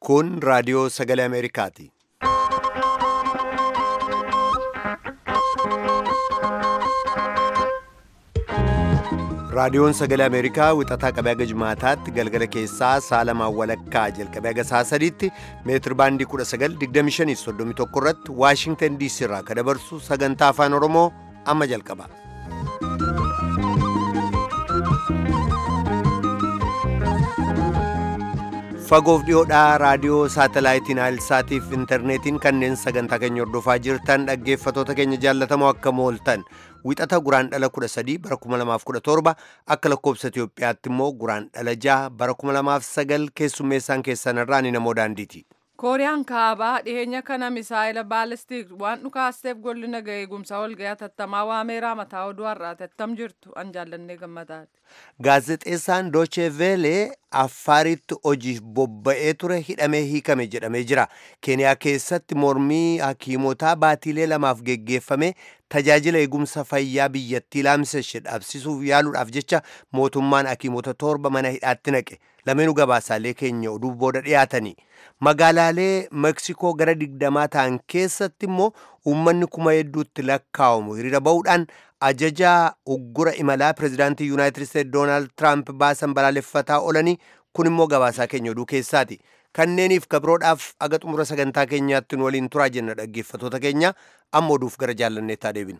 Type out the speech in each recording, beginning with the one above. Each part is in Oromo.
Kun raadiyoo sagalee Ameerikaati. Raadiyoon sagalee Ameerikaa wixataa qabee haga jimaataatti galgala keessaa saalamaan walakkaa jalqabee haga sa'a sadiitti meetir baandii 1925 irratti Waashingtan DC irraa kan dabarsu sagantaa afaan Oromoo amma jalqaba. Fagoof dhiyoodhaa raadiyoo saatalaayitiin Aayilsaatiif intarneetiin kanneen sagantaa keenya hordofaa jirtan dhaggeeffatoota keenya jaallatamoo akka mooltan wixata guraan dhala 13 bara 2017 akka lakkoobsa Itoophiyaatti immoo guraan dhala 6 bara 2009 keessummeessaan keessan irraa ni namoo daandiiti. kooriyaan kaabaa dhiheenya kana misaayila baalistiik waan dhukaasteef golli naga eegumsaa walga'ii tattamaa waameeraa mataa oduu har'aati attam jirtu an jaallannee gammadaati. Gaazexeessaan Dooche Veelee Affaaritti hojiif bobba'ee ture hidhamee hiikame jedhamee jira. Keeniyaa keessatti mormii hakiimotaa baatiilee lamaaf geggeeffame tajaajila eegumsa fayyaa biyyattii laamseshe dhabsisuuf yaaluudhaaf jecha mootummaan hakiimota torba mana hidhaatti naqe. Lameenuu gabaasaalee keenya oduu booda dhiyaatanii. Magaalaalee Meksikoo gara digdamaa ta'an keessatti immoo uummanni kuma hedduutti lakkaa'amu hiriira ba'uudhaan ajajaa uggura imalaa pirezidaantii yuunaayitid isteetsi doonaald tiraamp baasan balaaleffataa oolanii kun immoo gabaasaa keenya oduu keessaati. Kanneeniif kabroodhaaf aga xumura sagantaa keenyaatti nu waliin turaa jenna dhaggeeffatoota keenya amma oduuf gara jaallanneettaa deebinu.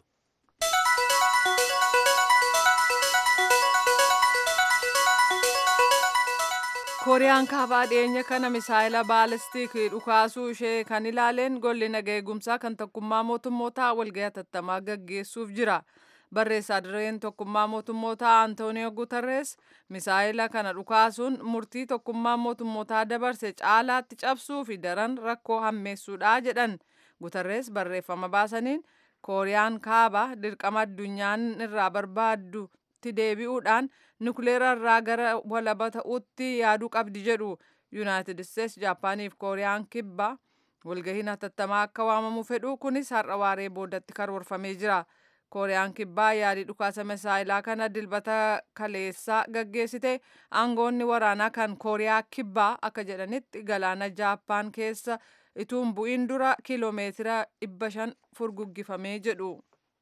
kooriyaan kaabaa dhiyeenya kana misaayila baalistiik dhukaasuu ishee kan ilaaleen golli naga eegumsaa kan tokkummaa mootummootaa walga'ii tattamaa gaggeessuuf jira barreessaa dirreen tokkummaa mootummootaa antooniyo gutarrees misaayila kana dhukaasuun murtii tokkummaa mootummootaa dabarse caalaatti cabsuu fi daran rakkoo hammeessuudha jedhan gutarrees barreeffama baasaniin kooriyaan kaabaa dirqama addunyaan irraa barbaaddu itti deebi'uudhaan nukleera irraa gara walaba ta'uutti yaaduu qabdi jedhu yuunaayitid isteetsi jaapaaniif kooriyaan kibbaa walgahiin hatattamaa akka waamamu fedhu kunis har'a waaree boodatti karoorfamee jira kooriyaan kibbaa yaadii dhukaasa misaayilaa kana dilbata kaleessaa gaggeessite aangoonni waraanaa kan kooriyaa kibbaa akka jedhanitti galaana jaappaan keessa ituun bu'iin dura kiiloomeetira 500 furguggifamee jedhu.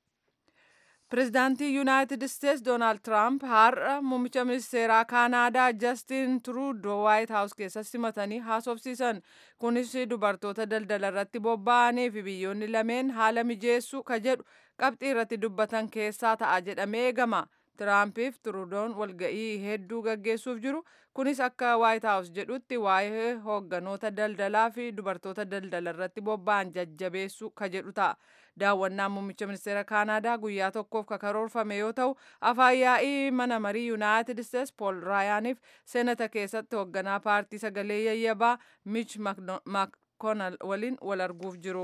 Pireezidaantii Yuunaayitid Isteetsi Doonaald Tiraamp har'a muummicha ministeeraa Kaanaadaa Jastiin Truudoo Waayit Haawus keessatti simatanii haasofsiisan. Kunis dubartoota daldala irratti bobba'anii fi biyyoonni lameen haala mijeessuu ka jedhu qabxii irratti dubbatan keessaa ta'a jedhamee eegama. Tiraampiif Truudoon walga'ii hedduu gaggeessuuf jiru. Kunis akka Waayit Haawus jedhutti waa'ee hoogganoota daldalaa fi dubartoota daldala irratti bobba'an jajjabeessuu ka jedhu ta'a. daawwannaan muummicha ministeera kaanaadaa guyyaa tokkoof ka karoorfame yoo ta'u afaan yaa'ii mana marii yuunaayitid isteetsi pool raayaaniif seenata keessatti hoogganaa paartii sagalee yayyabaa mich maakoonal waliin wal arguuf jiru.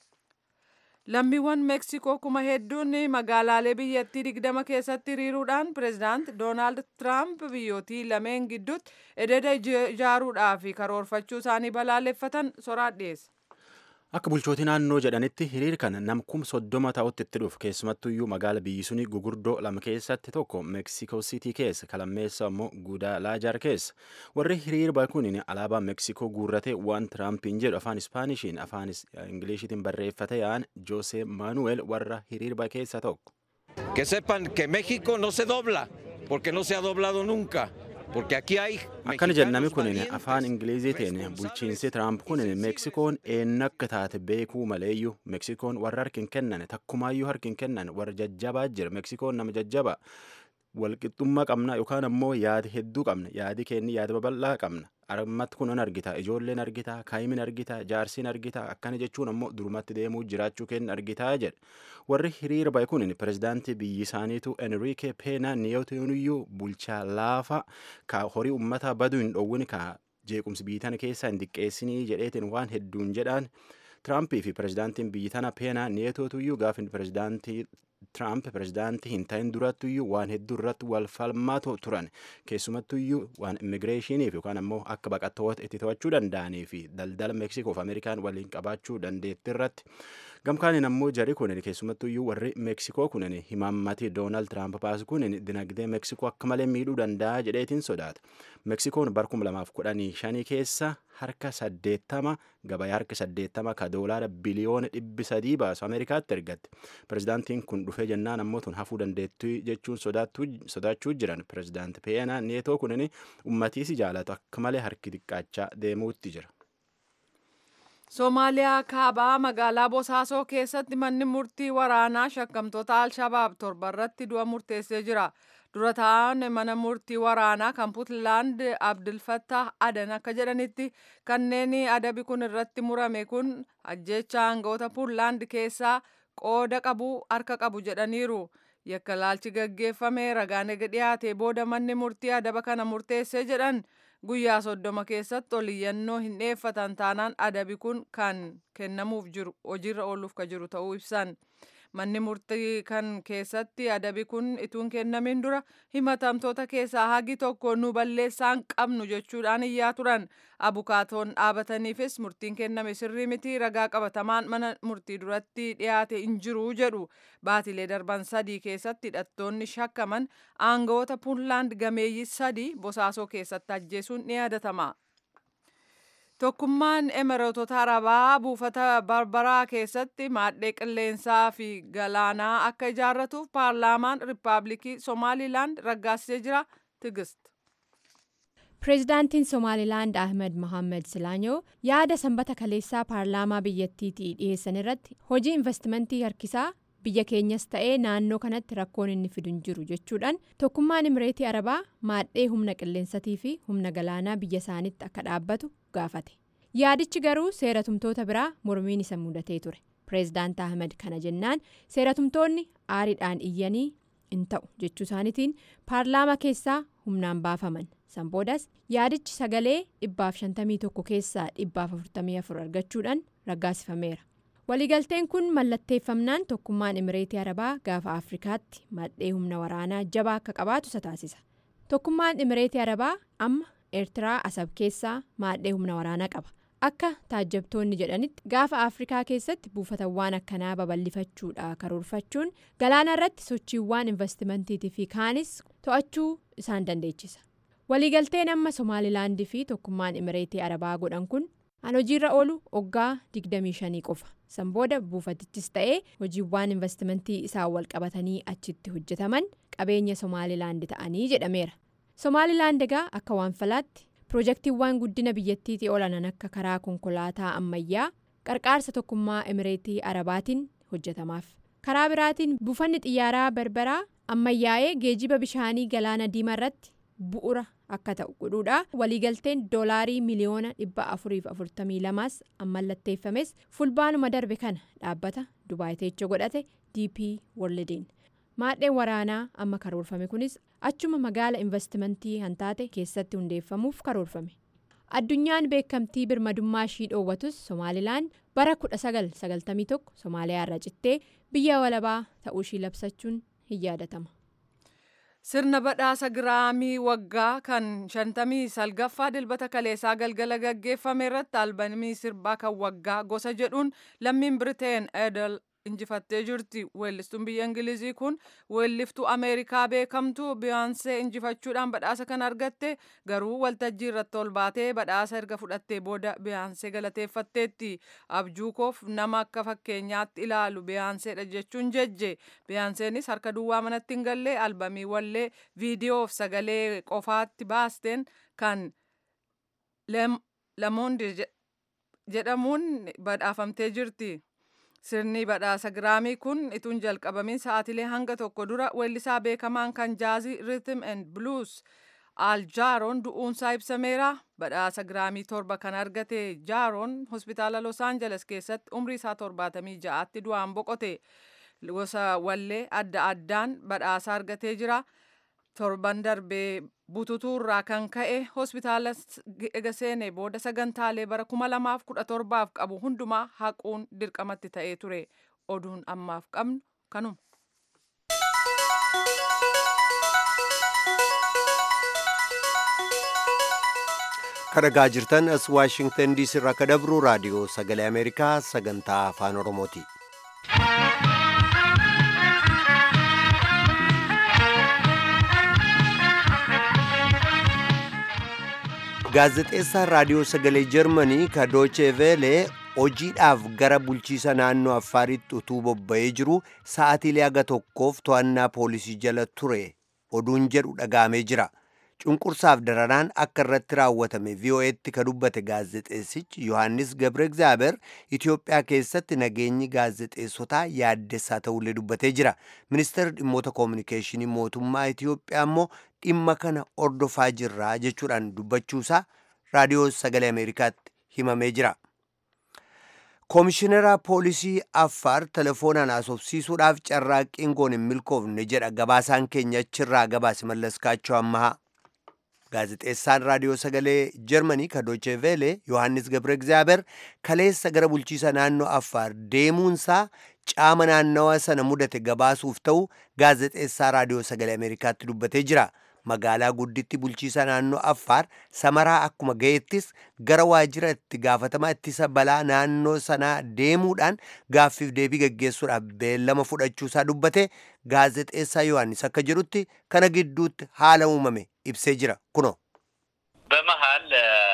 lammiiwwan meeksikoo kuma hedduun magaalaalee biyyattii digdama keessatti hiriiruudhaan pireezidaant doonaald tiraamp biyyootii lameen gidduutti ededa ijaaruudhaaf karoorfachuu isaanii balaaleffatan soraan dhiyeessa. Akka bulchootii naannoo jedhanitti hiriir kana nam kum soddoma ta'utti itti dhufu keessumattuyyuu magaala biyyi suni gugurdoo lama keessatti tokko meeksikoo siitii keessa kalammeessa immoo guudaalaajaar keessa warri hiriir kun alaabaa meeksikoo guurratee waan tiraampiin jedhu afaan ispaanishiin afaan ingiliishiitiin barreeffate yaa'an joose maanuweel warra hiriir keessa tokko. Que sepan que México no se dobla porque no se ha doblado nunca. akkana jennami kunin afaan ingiliziitiin bulchiinsi tiraamp kunin meeksikoon eenyu akka taate beekuu maleeyyuu meeksikoon warra harkin kennan takkumaayyuu harkin kennan warra jajjabaa jira meeksikoon nama jajjaba walqixxummaa qabna yookaan ammoo yaada hedduu qabna yaadi keenni yaada babal'aa qabna armatti kunan argita ijoolleen argita kaayimin argita jaarsiin argita akkana jechuun ammoo durumatti deemuu jiraachuu kenna argitaa jedha warri hiriira ba'e kun pirezidaantii biyyi isaaniitu enriike peena niyootiniyyuu bulchaa laafa ka horii ummata baduu hin dhowwin ka jeequmsi biyyi tana keessaa hin diqqeessinii jedheetiin waan hedduun jedhaan tiraampii fi pirezidaantiin biyyi tana peena niyootuyyuu gaafin pirezidaantii Tiraamp pirezidaantii hin ta'in durattuyyuu waan hedduu irratti wal falmaa turan keessumattuyyuu waan immigireeshiniif yookaan ammoo akka baqattoota itti to'achuu danda'anii fi daldala meeksikoo fi ameerikaan waliin qabaachuu dandeetti irratti gamkaaniin ammoo jari kunin keessumattuu iyyuu warri meeksikoo kunin himaammati doonaald tiraamp baasu kunin dinagdee meeksikoo akka malee miidhuu danda'a jedheetiin sodaata meeksikoon bar 2015 keessa harka 80 gabayaa harka 80 ka doolaara biliyoona dhibbi sadii baasu ameerikaatti ergatte pirezidaantiin kun dhufee jennaan ammoo tun hafuu dandeettu jechuun sodaachuu jiran pirezidaanti peenaa neetoo kunin ummatiisi jaalatu akka malee harki xiqqaachaa deemuutti jira. Somaaliyaa kaabaa magaalaa Bosaasoo keessatti manni murtii waraanaa shakkamtoota Alshabaab torba irratti du'a murteessee jira. Dura ta'an mana murtii waraanaa kan Puutlaand Abdulfattah Adan akka jedhanitti kanneen adabi kun irratti murame kun ajjecha aangawoota Puutlaand keessaa qooda qabu harka qabu jedhaniiru. Yakka laalchi gaggeeffame ragaan ega dhiyaate booda manni murtii adaba kana murteessee jedhan guyyaa soddoma keessatti oliyyannoo hin dhiyeeffatan taanaan adabi kun kan kennamuuf jiru hojiirra ooluuf ka jiru ta'uu ibsan. Manni murtii kan keessatti adabi kun ituun kennamin dura himatamtoota keessaa hagi tokko nu balleessaan qabnu jechuudhaan iyyaa turan. Abukaatoon dhaabataniifis murtiin kenname sirrii miti ragaa qabatamaan mana murtii duratti dhiyaate hin jiru jedhu. Baatilee darban sadii keessatti hidhattoonni shakkaman aangawoota Puunlaand gameeyyii sadii bosaasoo keessatti ajjeesuun ni yaadatama. Tokkummaan Emireetota Arabaa buufata Barbaraa keessatti maadhee qilleensaa fi galaanaa akka ijaarratuuf paarlaamaan Rippaabilikii Somaalilaand raggaasisee jira. Tigist. Pireezidaantiin Somaalilaand Ahmed Mohaammed Silaanyoo yaada sanbata kaleessaa paarlaamaa biyyattiitii dhiyeessan irratti hojii investimentii harkisaa biyya keenyas ta'ee naannoo kanatti rakkoon inni fidu hin jiru jechuudhaan tokkummaan Imireetii Arabaa maadhee humna qilleensatii fi humna galaanaa biyya isaaniitti akka dhaabbatu gaafate. Yaadichi garuu seeratumtoota biraa mormiin isa mudatee ture. Pireezidaant Ahmed kana jennaan seeratumtoonni aariidhaan iyyanii hin ta'u jechuu isaaniitiin paarlaamaa keessaa humnaan baafaman. San boodas yaadichi sagalee dhibbaaf shantamii tokko keessaa dhibbaaf afurtamii afur argachuudhaan raggaasifameera. Waliigalteen kun mallatteeffamnaan tokkummaan Imireetii Arabaa gaafa Afrikaatti maadhee humna waraanaa jabaa akka qabaatu isa taasisa. Tokkummaan Imireetii Arabaa amma Eertiraa Asab keessaa maadhee humna waraanaa qaba. Akka taajjabtoonni jedhanitti gaafa Afrikaa keessatti buufatawwan akkanaa babal'ifachuudha karoorfachuun galaana irratti sochiiwwan investimentiitii fi kaanis to'achuu isaan dandeechisa. Waliigalteen amma Somaalilaandii fi tokkummaan Imireetii Arabaa godhan kun an hojiirra oolu waggaa 25 qofa. San booda buufatichis ta'ee hojiiwwan investimentii isaan wal qabatanii achitti hojjetaman qabeenya Somaalilaand ta'anii jedhameera. Somaalilaand egaa akka waan falaatti piroojeektiiwwan guddina biyyattiitii olanan akka karaa konkolaataa ammayyaa qarqaarsa tokkummaa Imireetii Arabaatiin hojjetamaaf. Karaa biraatiin buufanni xiyyaaraa barbaraa ammayyaa'ee geejiba bishaanii galaana diimaa irratti bu'ura akka ta'u godhuudha waliigalteen doolaarii miliyoona dhibba afuriif afurtamii lamaas ammallatteeffames fulbaanuma darbe kana dhaabbata dubaay teecha godhate dp worldiin maadheen waraanaa amma karoorfame kunis achuma magaala investimentii hantaate keessatti hundeeffamuuf karoorfame addunyaan beekamtii birmadummaa ishii dhoowwatus somaalilaan bara 1991 somaaliyaa irra cittee biyya walabaa ta'uu ishii labsachuun hin yaadatama. Sirna badhaasa giraamii waggaa kan shantamii salgaffaa dilbata kaleessaa galgala gaggeeffame irratti albamii sirbaa kan waggaa gosa jedhuun lammiin Biriteen Edel injifattee jirti. Weellistuun biyya Ingilizii kun weelliftuu Ameerikaa beekamtuu Biyaansee injifachuudhaan badhaasa kan argatte garuu waltajjii irratti ol baatee badhaasa erga fudhattee booda Biyaansee galateeffatteetti. Abjuu koof nama akka fakkeenyaatti ilaalu Biyaanseedha jechuun jejje. Biyaanseenis harka duwwaa manatti hin galle albamii wallee viidiyoof sagalee qofaatti baasteen kan Lamoonde jedhamuun badhaafamtee jirti. Sirni badhaasa giraamii kun ituun jalqabamin sa'aatilee hanga tokko dura weellisaa beekamaan kan jaazii Rhythm and Blues Al Jaaroon du'uunsaa ibsameera. Badhaasa giraamii torba kan argate Jaaroon hospitaala Los Angeles keessatti umrii isaa torbaatamii ja'aatti du'aan boqote. Gosa wallee adda addaan badhaasa argatee jira. torban darbee bututuurraa kan ka'e hospitaala ega seenee booda sagantaalee bara kuma lamaaf kudha torbaaf qabu hundumaa haquun dirqamatti ta'ee ture oduun ammaaf qabnu kanuma. kadhagaa jirtan as waashingtan diisii irraa akka dabru raadiyoo sagalee ameerikaa sagantaa afaan oromooti. gaazexeessaan raadiyoo sagalee jarmanii ka dooche veelee hojiidhaaf gara bulchiisa naannoo affaaritti utuu bobba'ee jiru sa'atiilee aga tokkoof to'annaa poolisii jala ture oduun jedhu dhagaamee jira cunqursaaf daranaan akka irratti raawwatame vo'etti ka dubbate gaazexeessichi yohaannis gabre egzaaber itiyoophiyaa keessatti nageenyi gaazexeessotaa yaaddessaa ta'ullee dubbatee jira ministeerri dhimmoota koominikeeshinii mootummaa itiyoophiyaa immoo dhimma kana ordofaa jirraa jechuudhaan dubbachuusaa raadiyoo sagalee ameerikaatti himamee jira koomishinara poolisii affaar telefoonaan haasofsiisuudhaaf carraaqqiin goon hin milkoofne jedha gabaasaan keenya achirraa gabaase mallaskaachoo ammahaa gaazexeessaan raadiyoo sagalee jarmanii ka dooche veele yohaannis gabre egzaaber kaleessa gara bulchiisa naannoo affaar deemuunsaa caama naannawa sana mudate gabaasuuf ta'u gaazexeessaa raadiyoo sagalee ameerikaatti dubbatee jira magaalaa gudditti bulchiisa naannoo affaar samaraa akkuma ga'ettis gara waajjira itti gaafatamaa ittisa balaa naannoo sanaa deemuudhaan gaaffiif deebii gaggeessuudhaaf beellama fudhachuusaa dubbate gaazexeessaa yohaannis akka jedhutti kana gidduutti haala uumame ibsee jira kuno በመሀል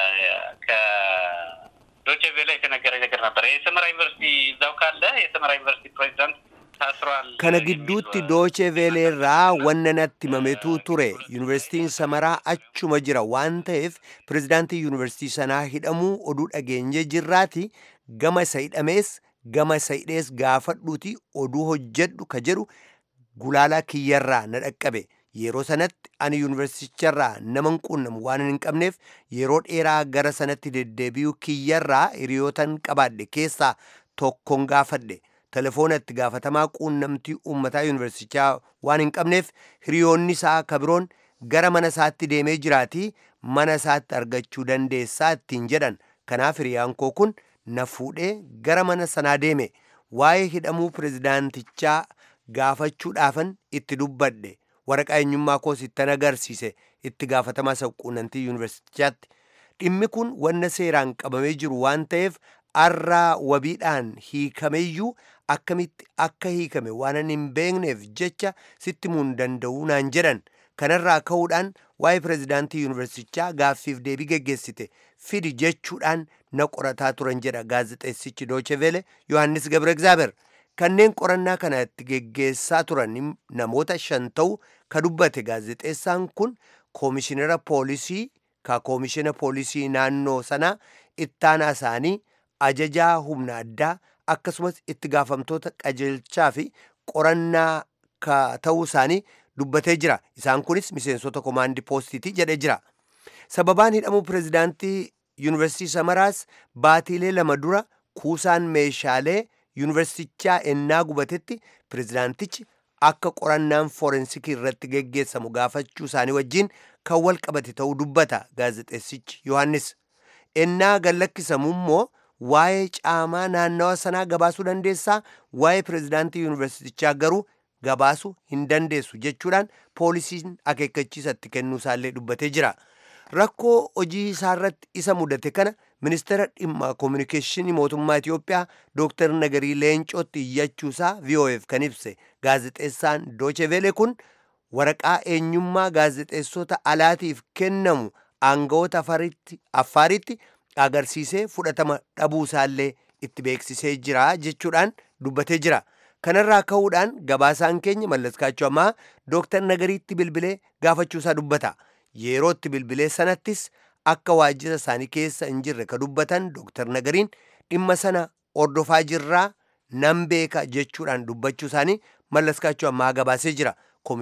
ከዶቼ ቬለ የተነገረ ነገር ነበረ። የሰመራ ዩኒቨርሲቲ እዛው ካለ የሰመራ ዩኒቨርሲቲ ፕሬዚዳንት ታስሯል። kana gidduutti dooche veeleerraa wanna natti himametu ture yuunivarsiitiin samaraa achuma jira waan ta'eef pirezidaantii yuunivarsiitii sanaa hidhamuu oduu dhageenye jirraati gama isa hidhamees gama isa hidhees gaafadhuuti oduu hojjedhu ka jedhu gulaalaa kiyyarraa na dhaqqabe yeroo sanatti ani yuunivarsiiticharraa nama hin quunnamu waan hin qabneef yeroo dheeraa gara sanatti deddeebi'uu kiyyarraa hiriyootan qabaadhe keessaa tokkon gaafadhe telefoona itti gaafatamaa quunnamtii uummataa yuunivarsiitichaa waan hin qabneef hiriyoonni isaa kabiroon gara mana isaatti deemee jiraatii mana isaatti argachuu dandeessaa ittiin jedhan kanaaf hiriyaan koo kun na fuudhee gara mana sanaa deeme waa'ee hidhamuu pirezidaantichaa gaafachuudhaafan itti dubbadhe waraqaa eenyummaa koos ittan agarsiise itti gaafatamaa isa quunnamtii yuunivarsiitichaatti dhimmi kun wanna seeraan qabamee jiru waan ta'eef arraa wabiidhaan hiikameyyuu akkamitti akka hiikame waan hin beekneef jecha sitti himuu hin danda'u naan jedhan kanarraa ka'uudhaan waa'ee pirezidaantii yuunivarsitichaa gaaffiif deebii geggeessite fidi jechuudhaan na qorataa turan jedha gaazexeessichi doochevele yohannis gabre egzaaber kanneen qorannaa kana itti geggeessaa turan namoota shan ta'u ka dubbate gaazexeessaan kun koomishinara poolisii ka koomishina poolisii naannoo sanaa ittaanaa isaanii ajajaa humna addaa akkasumas itti gaafamtoota qajeelchaa fi qorannaa ka ta'uu isaanii dubbatee jira isaan kunis miseensota komaandii poostiiti jedhee jira sababaan hidhamuu pirezidaantii yuunivarsiitii samaraas baatiilee lama dura kuusaan meeshaalee yuunivarsiitichaa ennaa gubatetti pirezidaantichi akka qorannaan foorensikii irratti geggeessamu gaafachuu isaanii wajjin kan wal qabate ta'uu dubbata gaazexeessichi yohannis ennaa gallakkisamu immoo waa'ee caamaa naannawa sanaa gabaasuu dandeessaa waa'ee pirezidaantii yuunivarsiitichaa garuu gabaasuu hin dandeessu jechuudhaan poolisiin akeekkachiisa itti kennuu isaallee dubbatee jira rakkoo hojii isaarratti isa mudate kana ministeera dhimma koominikeeshinii mootummaa Itiyoophiyaa Dr. Nagarii Leencootti iyyachuusaa VOF kan ibse gaazexeessaan Doochevele kun waraqaa eenyummaa gaazexeessota alaatiif kennamu aangawoota affaaritti agarsiisee fudhatama dhabuu isaallee itti beeksisee jira jechuudhaan dubbatee jira. Kanarraa ka'uudhaan gabaasaan keenya mallaskaachuu ammaa Dooktar Nagariitti bilbilee gaafachuusaa dubbata. Yeroo itti bilbilee sanattis akka waajjira isaanii keessa hin jirre ka dubbatan Dooktar Nagariin dhimma sana ordofaa jirraa nan beeka jechuudhaan dubbachuu isaanii mallaskaachuu ammaa gabaasee jira.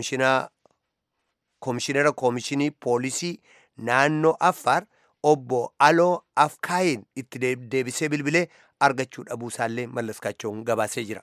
Koomishinara koomishinii poolisii naannoo Affaar obbo Aloo Afkaayin itti deebisee bilbilee argachuu dhabuu isaallee mallaskaachuun gabaasee jira.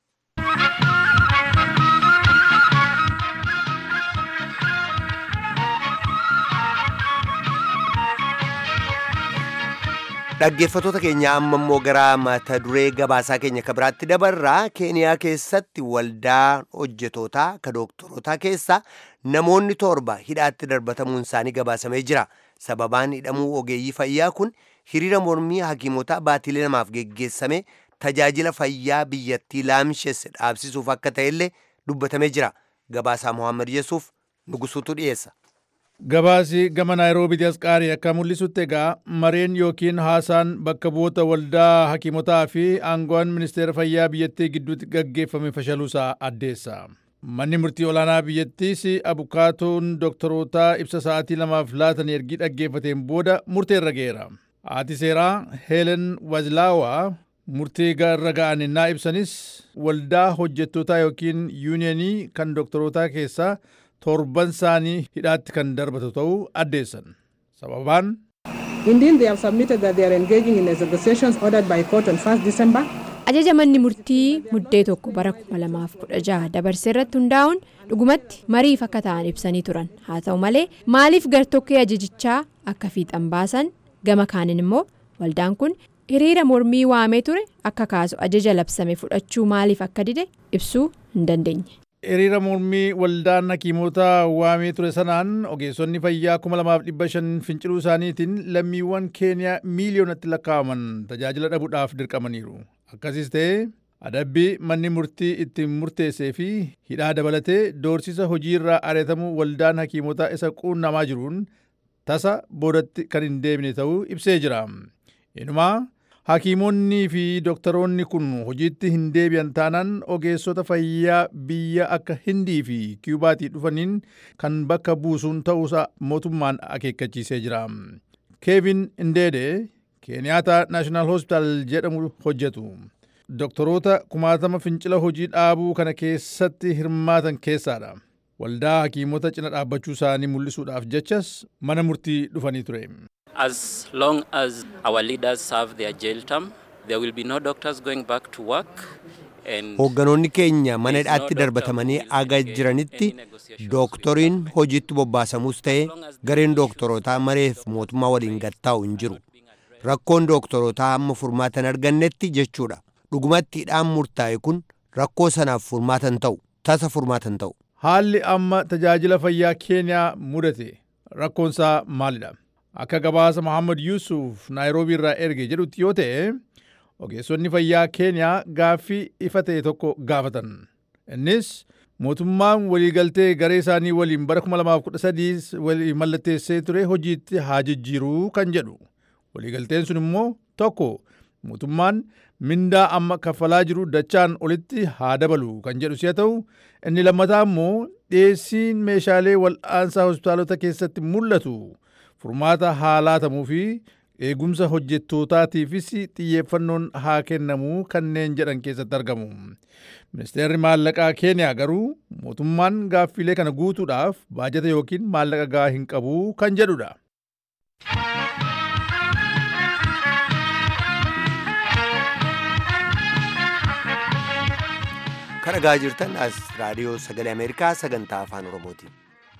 dhaggeeffatoota keenya amma immoo gara mata duree gabaasaa keenya ka biraatti dabarraa keeniyaa keessatti waldaa hojjetootaa ka dooktorotaa keessa namoonni torba hidhaatti darbatamuun isaanii gabaasamee jira sababaan hidhamuu ogeeyyii fayyaa kun hiriira mormii hakiimotaa baatilee namaaf geggeessame tajaajila fayyaa biyyattii laamsheesse dhaabsisuuf akka ta'ellee dubbatamee jira gabaasaa mohaammed yesuuf nugusuutu dhiyeessa. Gabaasi gama Naayiroobiitti as qaarii akka mul'isutti egaa mareen yookiin haasaan bakka bu'oota waldaa hakiimotaa fi aangoon ministeera fayyaa biyyattii gidduutti gaggeeffame fashaluusaa addeessa. Manni murtii olaanaa biyyattiis abukaatoon dooktorootaa ibsa sa'aatii lamaaf laatan ergii dhaggeeffateen booda murteerra ga'eera. Haati seeraa Heelen Wazlaawaa murtii irra ga'an innaa ibsanis waldaa hojjettootaa yookiin yuuniyanii kan dooktorootaa keessaa torban isaanii hidhaatti kan darbatu ta'uu addeessan. Sababaan Indeed, they have submitted that they are engaging in negotiations ordered by court on 1st December. Ajaja manni murtii muddee tokko bara 2016 dabarse irratti hundaa'uun dhugumatti mariif akka ta'an ibsanii turan. Haa ta'u malee maaliif gartokkee ajajichaa akka fiixan baasan gama kaaniin immoo waldaan kun hiriira mormii waamee ture akka kaasu ajaja labsame fudhachuu maaliif akka dide ibsuu hin dandeenye. hiriira mormii waldaan hakiimotaa waamee ture sanaan ogeessonni fayyaa 2500 finciluu isaaniitiin lammiiwwan keeniyaa miiliyoonatti lakkaa'aman tajaajila dhabuudhaaf dirqamaniiru. Akkasiis ta'ee adabbii manni murtii ittiin murteessee fi hidhaa dabalatee doorsisa hojii irraa ari'atamuu waldaan hakiimotaa isa quunnamaa jiruun tasa boodatti kan hin deebine ta'uu ibsee jira. Inumaa Hakiimonni fi dooktaroonni kun hojiitti hin deebi'an taanaan ogeessota fayyaa biyya akka Hindii fi Kiyubaatii dhufaniin kan bakka buusuun ta'uusaa mootummaan akeekkachiisee jira. Keevin Indeede Keeniyaata Naashinaal Hospitaal jedhamu hojjetu. Dooktoroota kumaatama fincila hojii dhaabuu kana keessatti hirmaatan keessaadha. Waldaa hakiimota cina dhaabbachuu isaanii mul'isuudhaaf jechas mana murtii dhufanii ture. As long as our leaders serve their jail term, there will be no doctors going back to work. Hoogganoonni keenya mana hidhaatti darbatamanii aga jiranitti dooktoriin hojiitti bobbaasamus ta'e gareen dooktorootaa mareef mootummaa waliin gattaa'u hin jiru. Rakkoon dooktorootaa hamma furmaatan argannetti jechuudha. Dhugumatti hidhaan murtaa'e kun rakkoo sanaaf furmaatan ta'u, tasa furmaatan ta'u. Haalli amma tajaajila fayyaa Keeniyaa mudate rakkoonsaa maalidha? Akka gabaasa Mohaammed Yuusuf Naayiroobii irraa erge jedhutti yoo ta'e, ogeessonni fayyaa Keeniyaa gaaffii ifa ta'e tokko gaafatan. Innis mootummaan waliigaltee garee isaanii waliin bara 2013 walii mallatteessee ture hojiitti haa jijjiiruu kan jedhu. Waliigalteen sun immoo tokko mootummaan mindaa amma kaffalaa jiru dachaan olitti haa dabalu kan jedhu si'a ta'u inni lammataa immoo dhiyeessiin meeshaalee wal'aansaa hospitaalota keessatti mul'atu furmaata haa laatamuu fi eegumsa hojjettootaatiifis xiyyeeffannoon haa kennamuu kanneen jedhan keessatti argamu. Ministeerri maallaqaa Keeniyaa garuu mootummaan gaaffilee kana guutuudhaaf baajata yookiin maallaqa gahaa hin qabu kan jedhudha. Kan dhagaa jirtan as raadiyoo sagalee Ameerikaa sagantaa afaan Oromooti.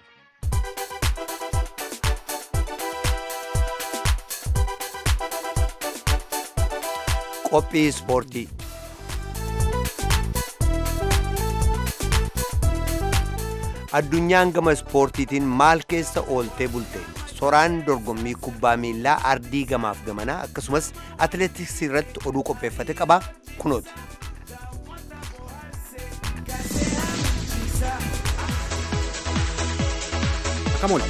Qophii ispoortii. Addunyaan gama ispoortiitiin maal keessa ooltee bulte? Soraan dorgommii kubbaa miilaa ardii gamaaf gamanaa akkasumas atileetiksii irratti oduu qopheeffate qaba kunooti. Kamool.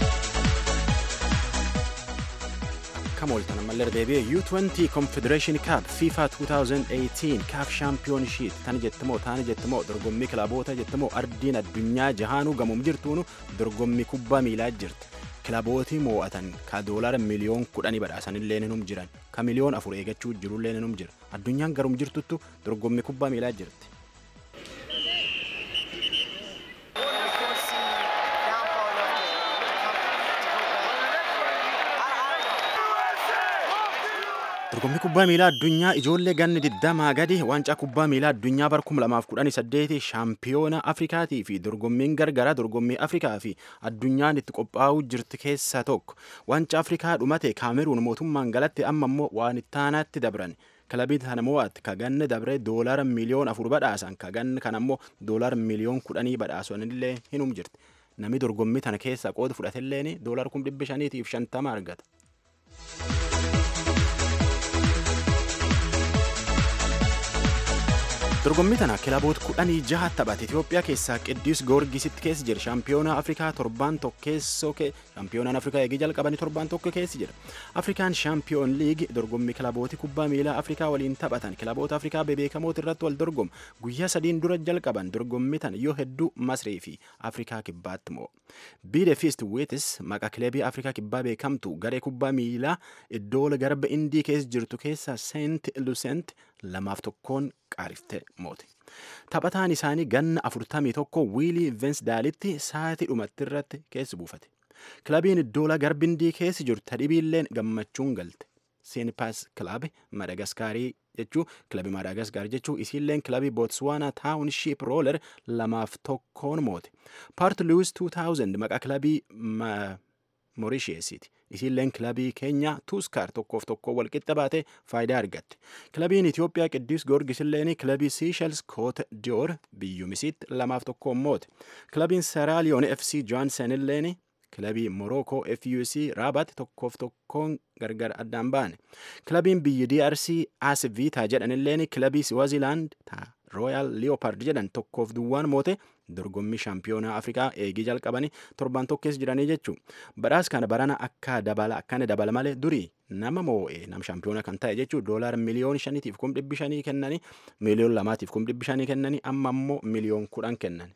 Kamool tan ammallee deebi'ee U20 Confederation Cup FIFA 2018 CAF Championship tan jettamoo taani jettamoo dorgommii kilaboota jettamoo ardiin addunyaa jahaanuu gamuum jirtuunu dorgommii kubbaa miilaa jirti. Kilabootii moo'atan ka doolara miliyoon kudhanii badhaasanillee ninum jiran ka miliyoon afur eegachuu jirullee ninum jira. Addunyaan garum jirtuttu dorgommii kubbaa miilaa jirti. Dorgommii kubbaa miilaa addunyaa ijoollee ganni digdamaa gadi waancaa kubbaa miilaa addunyaa bara 2018 shaampiyoona Afrikaatii fi dorgommiin gargaraa dorgommii Afrikaa fi addunyaan itti qophaa'uu jirti keessaa tokko. Waancaa Afrikaa dhumate Kaameruun mootummaan galatti amma immoo waan ittaanaatti dabran. Kilabii kana mo'aatti ka ganni dabre doolara miliyoon afur badhaasan ka ganni kana immoo doolara miliyoon kudhanii badhaasanillee hinum jirti. Namni dorgommii tana keessaa qooda fudhatilleen doolara kum dhibba shaniitiif shantama argata. dorgommii tana kilaboota kudhanii jaha taphate Itoophiyaa keessaa Qidduus Goorgisitti keessa jira. Shaampiyoonaa Afrikaa torbaan tokkeessoo shaampiyoonaan Afrikaa eegii jalqabanii torbaan tokko keessa jira. Afrikaan shaampiyoon liigi dorgommii kilabooti kubbaa miilaa Afrikaa waliin taphatan kilaboota Afrikaa bebeekamoota irratti wal dorgomu guyyaa sadiin dura jalqaban dorgommii tana yoo hedduu Masrii fi Afrikaa kibbaatti moo. Biide Fiist Weetis maqaa kilabii Afrikaa kibbaa beekamtu garee kubbaa miilaa iddoo garba Indii keessa jirtu keessa Seent Lusent lamaaf tokkoon qaariftee moote. Taphataan isaanii ganna afurtamii tokko wiilii Vensdaalitti sa'aatii dhumatti irratti keessa buufate. Kilabiin iddoola garbindii keessa jirtu tadhibiilleen gammachuun galte. Seenpaas kilabi Madagaskaarii jechuu kilabii Madagaskaar jechuu isiilleen kilabii Bootswaanaa Taawunshiip Rooler lamaaf tokkoon moote. Paart Luwis 2000 maqaa kilabii Moorisheesiiti. Isiilleen kilabii keenya Tuuskaar tokkoof tokko walqixa baate faayidaa argatte. Kilabiin Itoophiyaa Qidduus Goorgisilleen kilabii Siishels Koot Diyoor biyyumisiitti lamaaf tokkoon moote. Kilabiin Seraaliyoon FC Johansen illeen kilabii Morookoo FUC Raabat tokkoof tokkoon gargar addaan baane. Kilabiin biyyi DRC As Viitaa jedhanilleen kilabii Swaziland Royal Leopard jedhan tokkoof duwwaan moote dorgommii shaampiyoonaa Afrikaa eegii jalqabanii torban tokkees jiranii jechuu. Badhaas kana barana akka dabala akkana dabala malee durii nama moo'ee nam shaampiyoona kan ta'e jechuu doolaar miliyoon shaniitiif kum dhibbi shanii kennanii miliyoon lamaatiif kum dhibbi shanii kennanii amma immoo miliyoon kudhan kennan.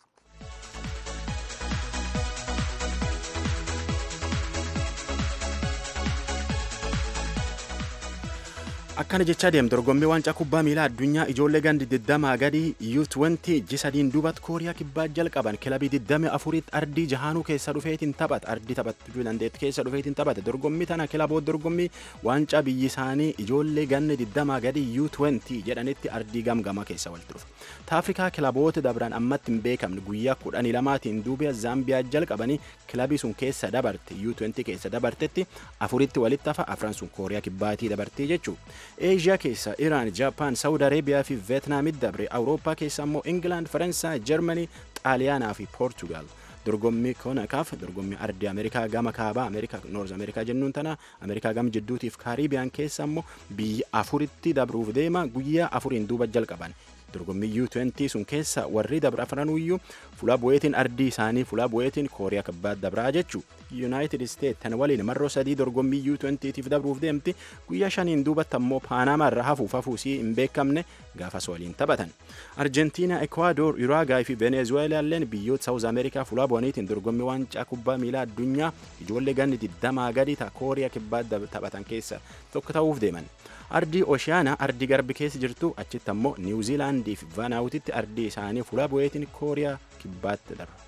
akkana jechaa deem dorgommii waancaa kubbaa miilaa addunyaa ijoollee gandi 20 gadi U20 ji sadiin duubatti kooriyaa kibbaa jalqaban kilabii 24tti ardii jahaanuu keessa dhufeetiin taphata ardii taphachuu dandeetti keessa dhufeetiin taphata dorgommii tana kilaboota dorgommii waancaa biyyi isaanii ijoollee ganni 20 gadi U20 jedhanitti ardii gamgama keessa walitti dhufa. Taafrikaa kilaboota dabran ammatti hin beekamne guyyaa 12maatiin duubiya Zaambiyaa jalqabanii kilabii sun keessa dabarte U20 keessa dabartetti afuritti walitti hafa afran sun kooriyaa kibbaatii dabartee jechuudha. eeshiyaa keessa iraan jaapaan saawud areebiyaa fi veetnaamitti dabre awurooppaa keessa immoo ingilaand faransaay jarmanii xaaliyaanaa fi poortugaal dorgommii konakaaf dorgommii ardii ameerikaa gama kaabaa ameerikaa noorz ameerikaa jennuun tana ameerikaa gama jidduutiif kaariibiyaan keessa immoo biyya afuritti dabruuf deema guyyaa afuriin duuba jalqaban dorgommii U20 sun keessa warri dabra afranuyyuu fuula bu'eetiin ardii isaanii fuula bu'eetiin kooriyaa kibbaa dabraa jechuu yuunaayitid isteet tan waliin marroo sadii dorgommii U20tiif dabruuf deemti guyyaa shaniin duubatti ammoo paanamaa irra hafuuf hafuusii hin beekamne gaafas waliin taphatan arjentiinaa ekwaador uraagaay fi venezuweelaalleen biyyoota saawuz ameerikaa fuula bu'aniitiin dorgommii waancaa kubbaa miilaa addunyaa ijoollee ganni digdamaa gadi ta kooriyaa kibbaa taphatan keessa tokko ta'uuf deeman. ardii ooshiyaanaa ardii garbi keessa jirtu achitti ammoo niwuziilaandii fi vaanaawutitti ardii isaanii fuula bu'eetiin kooriyaa kibbaatti darba.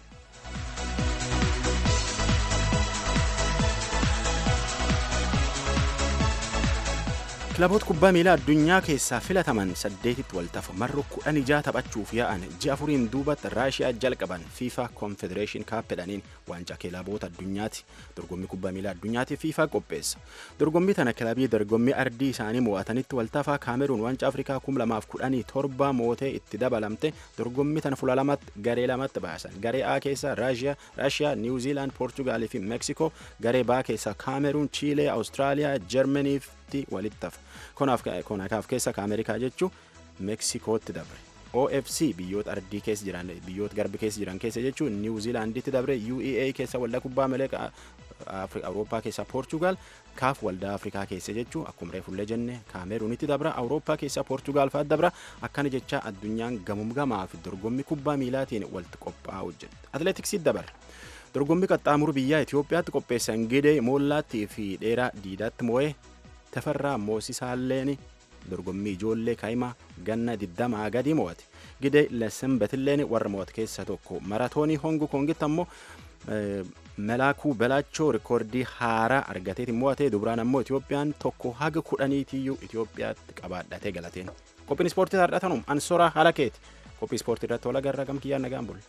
kilaboota kubbaa miilaa addunyaa keessaa filataman saddeetitti waltafu marroo kudhan ijaa taphachuuf yaa'an ji'a afuriin duubatti raashiyaa jalqaban fiifa konfedereeshin kaappedhaniin waancaa kilaboota addunyaati dorgommii kubbaa miilaa addunyaati fiifa qopheessa dorgommii tana kilabii dorgommii ardii isaanii mo'atanitti waltafaa kaameruun waancaa afrikaa kum lamaaf kudhanii torba mootee itti dabalamte dorgommii tana fuula lamatti garee lamatti baasan garee A keessaa raashiyaa niwuziilaand poortugaalii fi meeksikoo garee B keessaa kaameruun chiilee awustiraaliyaa jarmanii fi walitti hafa konakaaf keessa ka ameerikaa jechuun meeksikootti dabre ofc biyyoota ardii keessa jiran biyyoota garbi keessa jiran keessa jechuun niwuziilaanditti dabre uea keessa waldaa kubbaa miilaa awurooppaa keessa poortugaal kaaf waldaa afrikaa keessa jechuun akkuma reefullee jenne kaameruunitti dabra awurooppaa keessa poortugaal fa'aa dabra akkana jecha addunyaan gamumgamaa fi dorgommii kubbaa miilaatiin walitti qophaa'u jedha atleetiksiitti dabarra. dorgommii qaxxaamuru biyyaa Itoophiyaatti qopheessan gidee moollaattii fi dheeraa diidaatti moo'ee tafarraa moosisaalleen dorgommii ijoollee kaa'imaa ganna digdamaa gadi mo'ate gidee lesenbetilleen warra mo'ate keessa tokko maratoonii hongu kongitti ammoo melaakuu belaachoo rikoordii haaraa argateeti mo'ate dubraan ammoo Itoophiyaan tokko haga kudhaniitiyyuu Itoophiyaatti qabaadhatee galateen qophiin ispoortii har'atanum ansoraa haala keeti qophii ispoortii irratti wal agarra gamkiyyaan nagaan bulle.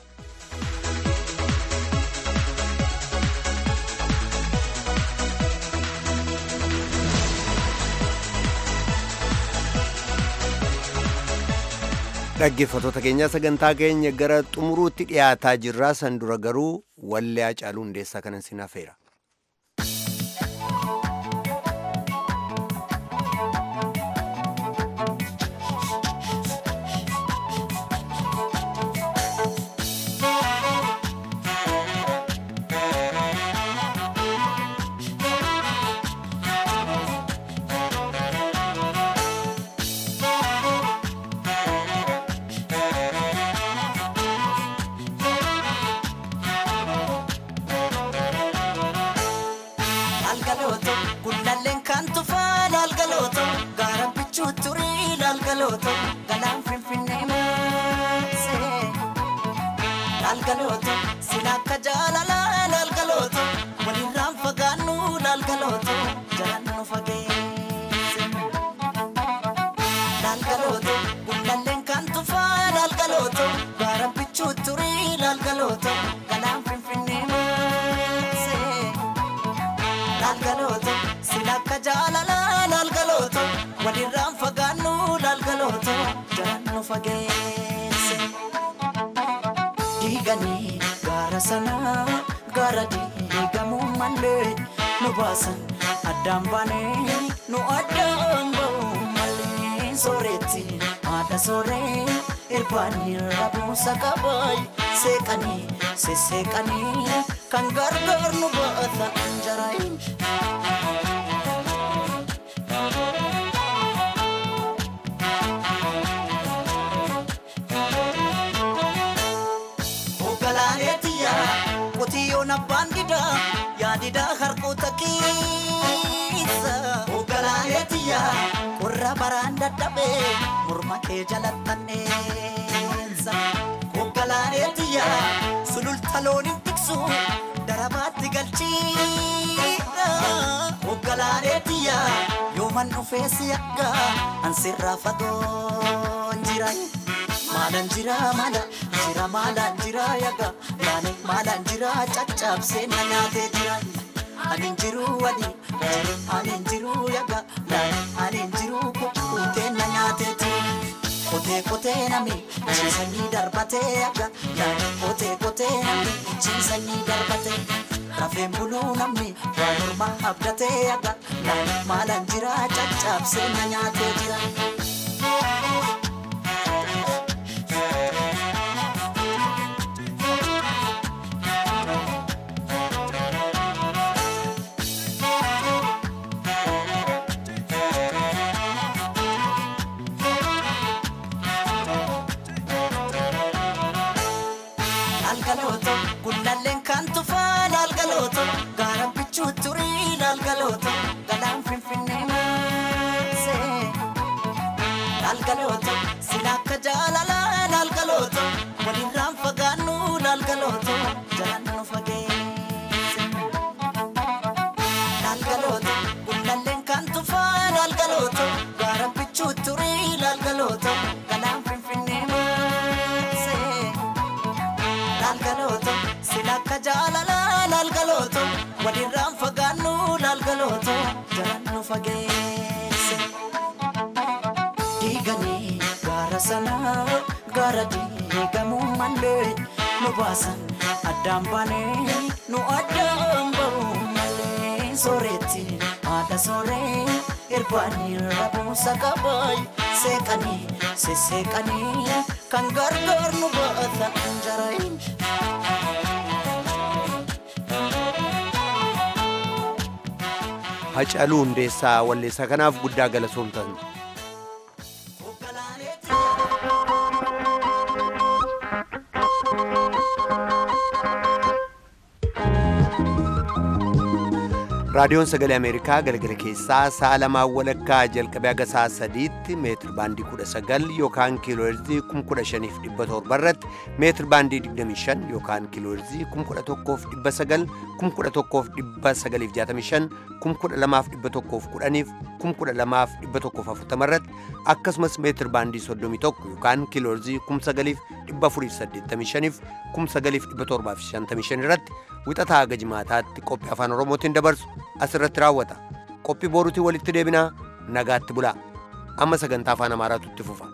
dhaggeeffattoota keenyaa sagantaa keenya gara xumuruutti dhiyaataa jirraa san dura garuu wallee Hacaaluu hundeessaa kanan sin hafeera. Laalgalooto galaan finfinnee maasee. Laalgalooto sila akka jaalalaa laalgalooto walirraan fagaannu laalgalooto jalaan nu fageesse. Laalgalooto gullalleen kan tufaa laalgalooto gaara bichuu turii laalgalooto galaan finfinnee maasee. Laalgalooto sila akka jaalalaa laalgalooto walirraan fagaannu laalgalooto jalaan nu fageesse. Diiganii gaara sanaa gaara diigamuu malee nu baasan addaan baanee nu addaan ba'uu malee sooretti haadha sooree irbaanii rabuusa qabaay seeqanii sesseeqanii kan gargaar nu baata jaraayin. Ogalaaleetiya qotiyyoon abbaan didaa yaadidaa harkoota keessa. Ogalaaleetiya qorra baraan dadhabee morma kee jalattanneessa. Ogalaaleetiya sululta looniin tiksu darabaatti galchiidha. Ogalaaleetiya yooman dhufee si akka ansirraa fagoon jira. Maalaan jira maala jira maalaan jira yaga yaani maalaan jira caccabsee na nyaatee jira. Ani jiru wadi ani jiru yaga yaani ani jiru kukkutee na nyaatee jira. Kotee kotee nami ciisanii darbatee yaga yaani kotee kotee nami ciisanii darbatee. Rafeen buluu namni waa morma abdatee yaga yaani maalaan jira caccabsee na nyaatee jira. Laalgalooto gullalleen kan tufaa laalgalooto gaara bichuu turii laalgalooto galaan finfinnee maasee. Laalgalooto sila akka jaalalaa laalgalooto walirraan fagaannu laalgalooto jalaan nu fageesse. Laalgalooto gullalleen kan tufaa laalgalooto gaara bichuu turii laalgalooto galaan finfinnee maasee. laalgalooto sila akka jaalalaa laalgalooto walirraan fagaannu laalgalooto jalaan nu fageesse. Diiganii gaara sanaa gaara diigamuu malee nu baasan addaan baanee nu addaan ba'uu malee sooretti haadha sooree irbaanii rabuusa qabaay seeqanii sesseeqanii kan gargaar nu baata jaraayin. Hacaluu Hundeessaa Walleessaa kanaaf guddaa galatoomtan. raadiyoon sagalee ameerikaa galgala keessaa sa'a lamaa walakkaa jalqabee haga sa'a sadiitti meetir baandii kudha sagal yookaan kiilooherzii kum kudha shaniif dhibba torba irratti meetir baandii digdamii shan yookaan kiilooherzii kum kudha tokkoof dhibba sagal kum kudha tokkoof dhibba sagaliif jaatamii shan kum kudha lamaaf dhibba tokkoof kudhaniif kum kudha lamaaf dhibba tokkoof afurtama irratti akkasumas meetir baandii soddomii tokko yookaan kiilooherzii kum sagaliif dhibba afuriif saddeettamii shaniif kum sagaliif dhibba torbaaf shantamii shan irratti wixataa haga jimaataatti qophii afaan oromootiin dabarsu asirratti raawwata qophii boruutiin walitti deebinaa nagaatti bulaa amma sagantaa afaan amaaraatu itti fufa